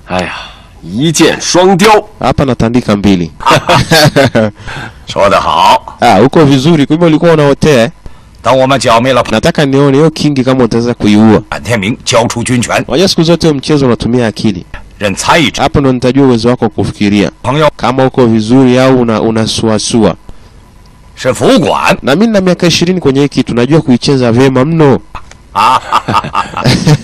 哎呀，一箭双雕， hapa natandika mbili. 说得好， Ah, uko vizuri, kumbe ulikuwa unaotea. eh? 等我们剿灭了 Nataka nione hiyo kingi kama utaweza kuiua. 潘天明，交出军权， Unajua siku zote mchezo unatumia akili. 任参议长 Hapo ndo nitajua uwezo wako wa kufikiria 朋友 kama uko vizuri au una unasuasua. 是副管 Na mimi na miaka ishirini kwenye hii kitu najua kuicheza vyema mno. 啊，哈哈哈哈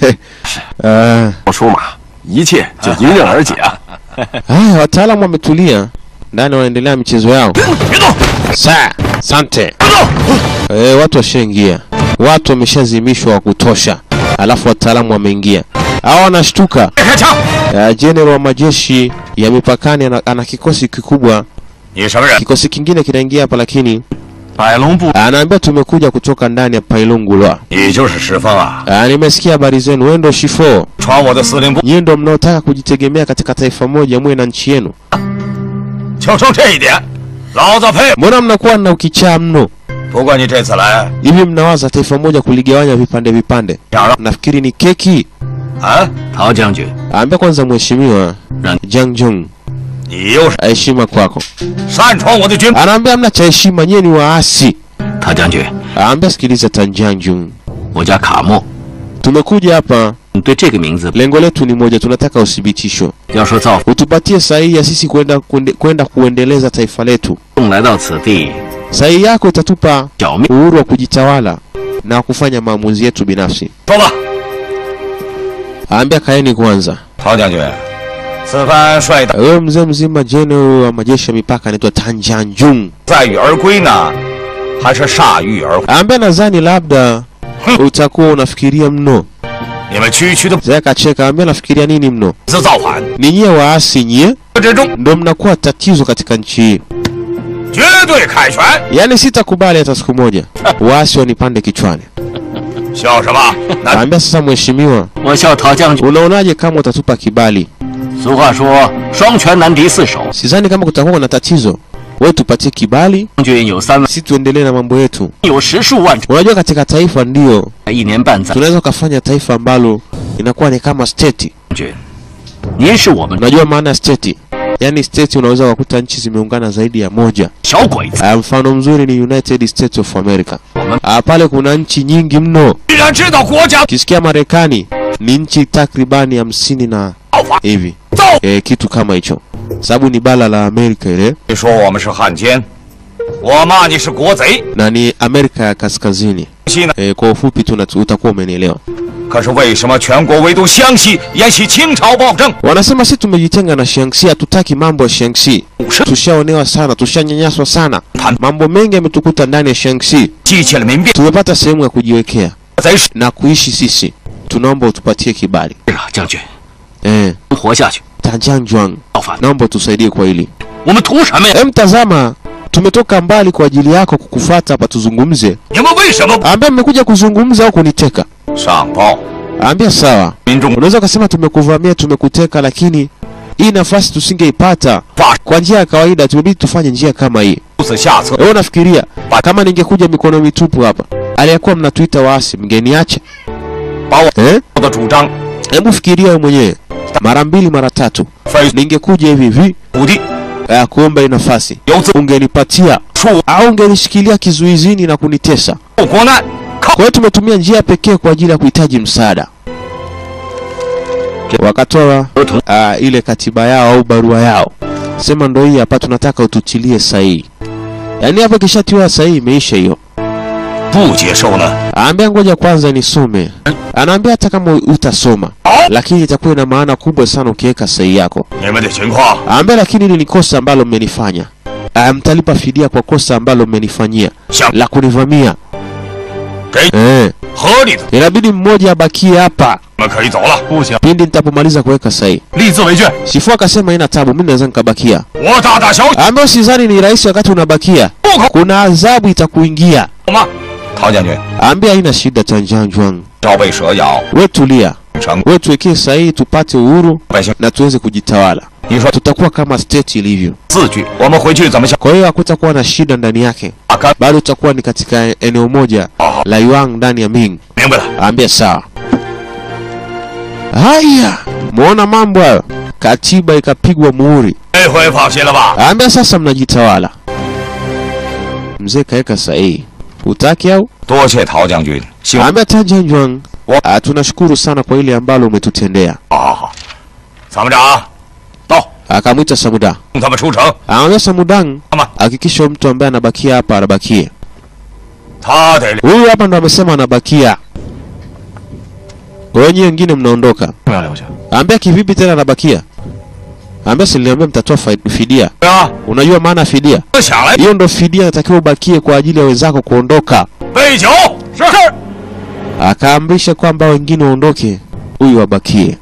Ah, 出马，一切就迎刃而解啊！ haya wataalamu wametulia ndani, wanaendelea michezo yao. 别动， Sa, sante. 别动， Eh, watu washaingia, watu wameshazimishwa wa kutosha, alafu wataalamu wameingia. Hao wanashtuka. 别开枪！ Uh, General wa majeshi ya mipakani ana, ana kikosi kikubwa. 你什么人？ Kikosi kingine kinaingia hapa, lakini 百龙部， anaambia tumekuja kutoka ndani ya Pailungulwa. 你就是石峰啊！ Uh, nimesikia habari zenu, wewe ndio Shifo, 传我的司令部， nyinyi ndio mnaotaka kujitegemea katika taifa moja, muwe na nchi yenu. 就冲这一点，老子佩服。 Mbona mnakuwa na ukichaa mno 不过你这次来， hivi? Mnawaza taifa moja kuligawanya vipande vipande? 想让 Nafikiri ni keki. 啊， 陶将军， Ambia kwanza mheshimiwa Nani? Jiang Jung, 你又是 heshima kwako. 擅闯我的军， Anaambia mna cha heshima, nyie ni waasi. 陶将军， Anaambia sikiliza, Tan Jiang Jung, 我叫卡莫， tumekuja hapa 你对这个名字 lengo letu ni moja, tunataka uthibitisho, 要说造 utupatie sahihi ya sisi kwenda kuende- kwenda kuendeleza taifa letu. 众来到此地， Sahihi yako itatupa 剿灭 uhuru wa kujitawala na kufanya maamuzi yetu binafsi. 说吧， Aambia kaeni kwanza. 陶将军，此番率大 Wewe mzee mzima general wa majeshi ya mipaka anaitwa Tan Jiang Jung. 载誉而归呢，还是铩羽而回？ Aambia nadhani labda utakuwa unafikiria mno. 你们区区的 Zaya kacheka, aambia nafikiria nini mno? 自造反 Ni nyie waasi nyie 之中， ndo mnakuwa tatizo katika nchi hii. 绝对凯旋。 Yaani sitakubali hata siku moja waasi wanipande kichwani. 笑什么？那 Aambia sasa, mheshimiwa, 我笑陶将军。 unaonaje kama utatupa kibali? 俗话说，双拳难敌四手。 Sidhani kama kutakuwa na tatizo. Wewe tupatie kibali, 将军有三万， si tuendelee na mambo yetu. 有十数万， Unajua katika taifa ndio 一年半载。 tunaweza ukafanya taifa ambalo inakuwa ni kama state. 将军，您是我们 Unajua maana ya state? Yaani state unaweza kukuta nchi zimeungana zaidi ya moja. 小鬼子， Ah, mfano mzuri ni United States of America. 我们 Ah, pale kuna nchi nyingi mno. 既然知道国家 Ukisikia Marekani ni nchi takribani hamsini na 造反， hivi 造。 e, kitu kama hicho, sababu ni bara la Amerika ile 你说我们是汉奸，我骂你是国贼。 na ni Amerika ya kaskazini 西呢？ e, kwa ufupi tu natu- utakuwa umenielewa. 可是为什么全国唯独湘西沿袭清朝暴政？ Wanasema si tumejitenga na Shaanxi, hatutaki mambo ya Shaanxi. 是 Tushaonewa sana, tushanyanyaswa sana, Tan- mambo mengi yametukuta ndani ya Shaanxi. 激起了民变， Tumepata sehemu ya kujiwekea 贼是 na kuishi sisi, tunaomba utupatie kibali 是啊，将军， e, 活下去， Tanjiangjuang, 造反， naomba utusaidie kwa hili. 我们图什么呀？ Em, tazama, tumetoka mbali kwa ajili yako kukufuata hapa tuzungumze. 你们为什么不 Ambia mmekuja kuzungumza au kuniteka? 上报？ Ambia sawa. 民众 Unaweza ukasema tumekuvamia, tumekuteka, lakini hii nafasi tusingeipata 发 kwa njia ya kawaida, tumebidi tufanye njia kama hii. 如此下策， Wewe unafikiria kama ningekuja mikono mitupu hapa, aliyekuwa mnatuita waasi, mngeniacha 把我 eh? 的主张 Hebu fikiria wewe mwenyewe mara mbili mara tatu, 非 ningekuja hivi hivi 土地 eh, kuomba hii nafasi, 由自 ungenipatia 处 au ungenishikilia kizuizini na kunitesa. 受国难，靠 Kwa hiyo tumetumia njia pekee kwa ajili ya kuhitaji msaada. Wakatoa uh, ile katiba yao au barua yao, sema ndo hii hapa, tunataka ututilie sahihi. Yaani hapo kishatiwa sahihi, imeisha hiyo. 不接受呢？ Aambia ngoja kwanza nisome. Anaambia hata kama utasoma, lakini itakuwa ina maana kubwa sana ukiweka sahihi yako. 你们的情况 Aambia lakini hili ni kosa ambalo mmenifanya. Ah, Mtalipa fidia kwa kosa ambalo mmenifanyia 想 la kunivamia. 给 Eh, 合理的， inabidi mmoja abakie hapa 你们可以走了。不行， pindi nitapomaliza kuweka sahihi. 立字为据。 Shifu akasema ina tabu, mimi naweza nikabakia. 我大大小小 Ambayo sidhani ni rahisi wakati unabakia, 不口 kuna adhabu itakuingia. 吗？陶将军， Ambia haina shida, Tanjiangjuang, 朝被蛇咬， we tulia, 成 we tuwekee sahihi tupate uhuru 百姓。 na tuweze kujitawala. 你说 Tutakuwa kama state ilivyo. 字据，我们回去怎么想？ Kwa hiyo hakutakuwa na shida ndani yake, 啊，干 bado tutakuwa ni katika eneo moja 好， la Yuan ndani ya Ming. 明白了。 Ambia sawa. Haya, muona mambo hayo. katiba ikapigwa muhuri. 这回放心了吧？ Ambia sasa mnajitawala. Mzee kaweka sahihi. Utaki au? 多谢陶将军，希望 Ambia Tajanjuang, ah, tunashukuru sana kwa ile ambalo umetutendea. 好好好。参谋长，到， Akamwita Samuda. 送他们出城。 Anaambia Samudang, 干嘛？ hakikisha mtu ambaye anabakia hapa anabakie. 他得 Huyu hapa ndo amesema anabakia. Kwa hiyo nyinyi wengine mnaondoka. 不要留下。 Ambia kivipi tena anabakia? Ambia si niliambia mtatoa fa- fidia. 啊， Unajua maana ya fidia? 想来 Hiyo ndo fidia inatakiwa ubakie kwa ajili ya wenzako kuondoka. 备酒。是是。 Akaamrisha kwamba wengine waondoke, huyu abakie.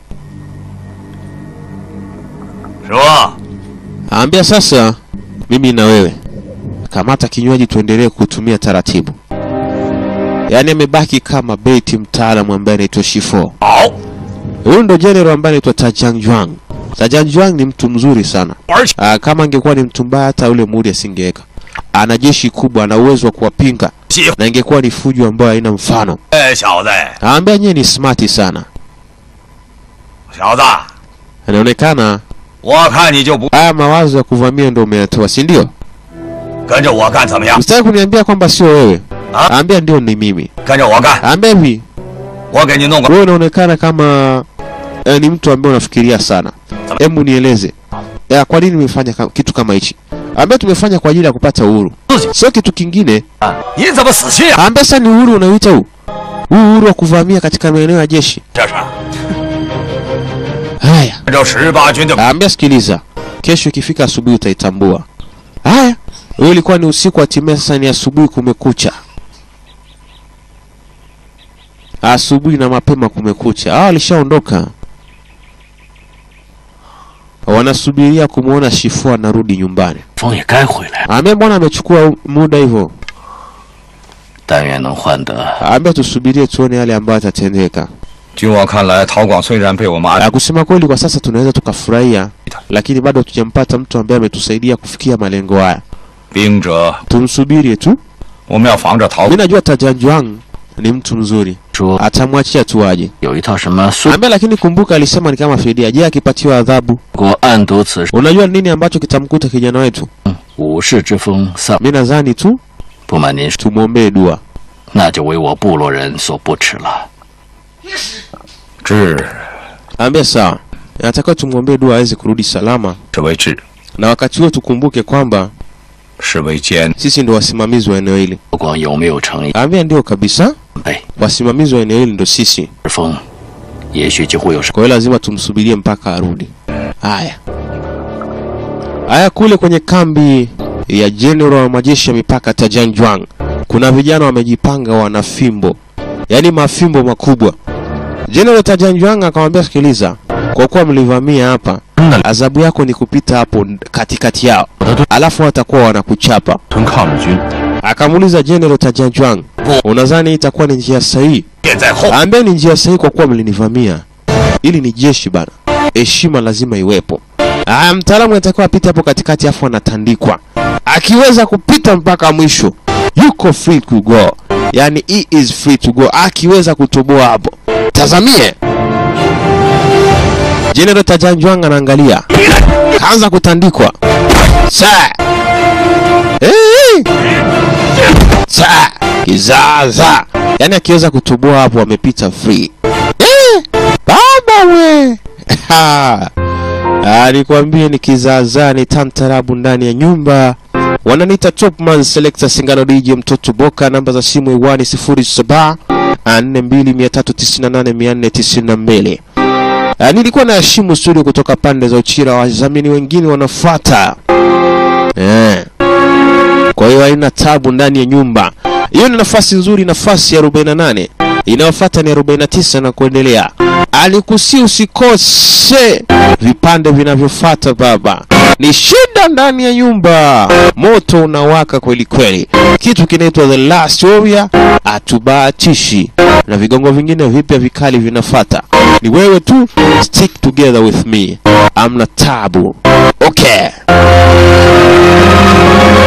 师傅， Aambia sasa, mimi na wewe kamata kinywaji tuendelee kutumia taratibu. Yaani amebaki kama beti mtaalamu ambaye anaitwa Shifo. 好， Huyu ndo general ambaye anaitwa Tajangjuang. Tajangjuang ni mtu mzuri sana. 而且 Aa, kama angekuwa ni mtu mbaya hata ule muri asingeweka. Ana jeshi kubwa, ana uwezo wa kuwapinga 喜欢 na ingekuwa ni fujo ambayo haina mfano. 哎，小子， Aambia nyewe ni smart sana. 小子， Inaonekana 我看你就不 haya mawazo ya kuvamia ndo umeyatoa, si ndio? 跟着我干怎么样？ Usitaki kuniambia kwamba sio wewe. Ah? Aambia ndio ni mimi. 跟着我干， Aambia hivi, 我给你弄个 wewe unaonekana kama eh, ni mtu ambaye unafikiria sana. Hebu nieleze. Ya, kwa nini umefanya ka- kitu kama hichi? Aambia tumefanya kwa ajili ya kupata uhuru. Sio kitu kingine. 你怎么死心啊？ Aambia sasa ni uhuru unaoita huu. Huu uhuru wa kuvamia katika maeneo ya jeshi. 这是 Haya. 按照十八军的 Aambia sikiliza. Kesho ikifika asubuhi utaitambua. Haya. Huyo ilikuwa ni usiku hatimaye sasa ni asubuhi kumekucha. Asubuhi na mapema kumekucha. Hao walishaondoka. Wanasubiria kumwona Shifua anarudi nyumbani. 风也该回来了， Aambia mbona amechukua muda hivyo? 但愿能换得 Aambia tusubirie tuone yale ambayo yatatendeka. 据我看来，陶广虽然被我们安 Ah, kusema kweli kwa sasa tunaweza tukafurahia, lakini bado hatujampata mtu ambaye ametusaidia kufikia malengo haya. 兵者， Tumsubirie tu. 我们要防着陶 Mimi najua Tajanjuang ni mtu mzuri, 说 atamwachia tu aje. 有一套什么孙 Ambia, lakini kumbuka alisema ni kama fidia. Je, akipatiwa adhabu, 国暗度此事， unajua nini ambacho kitamkuta kijana wetu? 武士之风丧。 Mimi nadhani tu 不瞒您说， tumwombee dua. 那就为我部落人所不齿了。 志 Ambia sawa, natakiwa tumwombee dua aweze kurudi salama, 是为志， na wakati huo tukumbuke kwamba 是为坚。 sisi ndo wasimamizi wa eneo hili. 不光有没有诚意， Ambia ndio kabisa, 备 wasimamizi wa eneo hili ndo sisi. 风，也许就会有什 Kwa hiyo lazima tumsubirie mpaka arudi. Haya haya, kule kwenye kambi ya general wa majeshi ya mipaka Tajanjuang kuna vijana wamejipanga, wana fimbo, yaani mafimbo makubwa. General Tajanjuang akamwambia, sikiliza, kwa kuwa mlivamia hapa, adhabu yako ni kupita hapo katikati yao, alafu watakuwa wanakuchapa. 屯抗日军， Akamuuliza General Tajanjuang, unadhani itakuwa ni njia sahihi? 便在后， Ambia ni njia sahihi kwa kuwa mlinivamia. Ili ni jeshi bana, heshima lazima iwepo. Aya, mtaalamu anatakiwa apite hapo katikati, afu anatandikwa. Akiweza kupita mpaka mwisho, yuko free to go, yani he is free to go. Akiweza kutoboa hapo, tazamie General Tajanjuang anaangalia, kaanza kutandikwa sa hey! sa kizaza, yani akiweza kutoboa hapo amepita free. Eh, baba we Ah, nikwambie ni kizaazaa ni tantarabu ndani ya nyumba wananiita topman selector singano dj mtoto boka namba za simu iwani 07 4298492 Ah, nilikuwa na heshimu studio kutoka pande za uchira wadhamini wengine wanafuata eh. kwa hiyo haina tabu ndani ya nyumba hiyo ni nafasi nzuri nafasi ya 48 inayofuata ni 49 na kuendelea alikusi usikose vipande vinavyofuata baba ni shida ndani ya nyumba moto unawaka kweli kweli kitu kinaitwa the last warrior atubahatishi na vigongo vingine vipya vikali vinafata ni wewe tu stick together with me amna tabu okay